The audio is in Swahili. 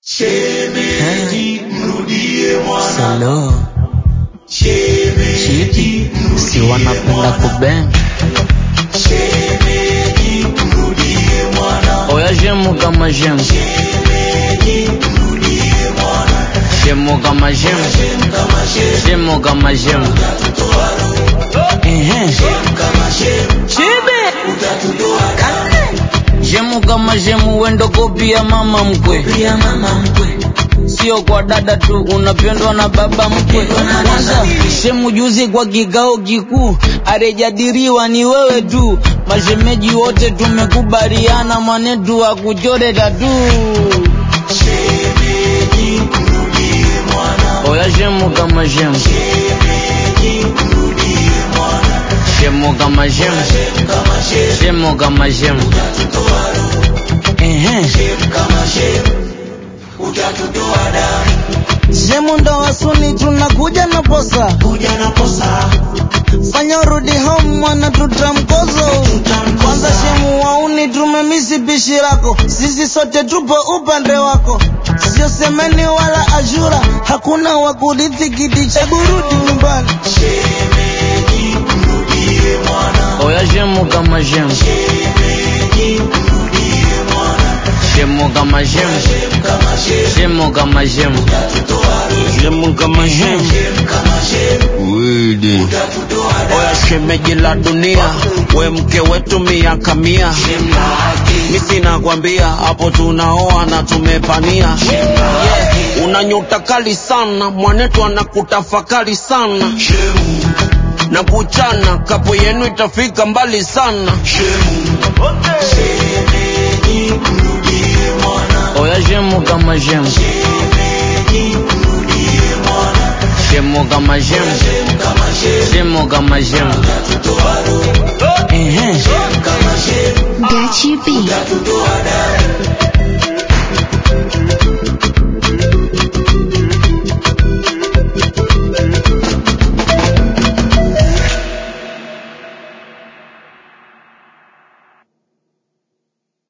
Shemeji, mrudie mwana. Salo Shemeji, chipi si wanapenda kubeng shemeji, mrudie mwana. oya jemu kama jemu Shemeji, mrudie mwana. jemu kama jemu Shem kama shem, jemu kama jemu utatutoa roho. ehe Shem kama shem, chibi utatutoa damu. jemu kama jemu wendo kopia mama mkwe Pia mama mkwe, sio kwa dada tu unapendwa na baba mkwe kwanza shemu juzi kwa kikao kikuu arejadiriwa ni wewe tu mashemeji wote tumekubaliana mwanetu akuchore tatu shemeji, mrudie mwana. oya shemu kama shemu Shemeji, mrudie mwana. shemu kama shemu Shem kama shem, shemu kama shemu utatutoa roho. ehe Shem kama shem, utatutoa damu. shemu ndo wasuni tunakuja na posa Kuja na posa, fanya urudi home mwana tutamkozo kwanza shemu wauni tumemisi pishi lako sisi sote tupo upande wako sio semeni wala ashura hakuna wakurithi kiti cha burudi nyumbani shemeji, mrudie mwana. oya shemu kama shemu Shemeji, mrudie mwana. shemu kama shemu Shem kama shem, shemu kama shemu utatutoa roho. shemu kama shemu Shem kama shem, widi utatutoa damu. oya shemeji la dunia we mke wetu miaka mia Shem la haki, mi sinakwambia hapo tunaoa na tumepania shem la haki. una nyota kali sana mwanetu anakutafakari sana Shemu, na kuchana kapo yenu itafika mbali sana shemu, shemeji, mrudie mwana. oya shemu kama shemu Shemeji, mrudie mwana. shemu kama shemu Shem kama shem, shemu kama shemu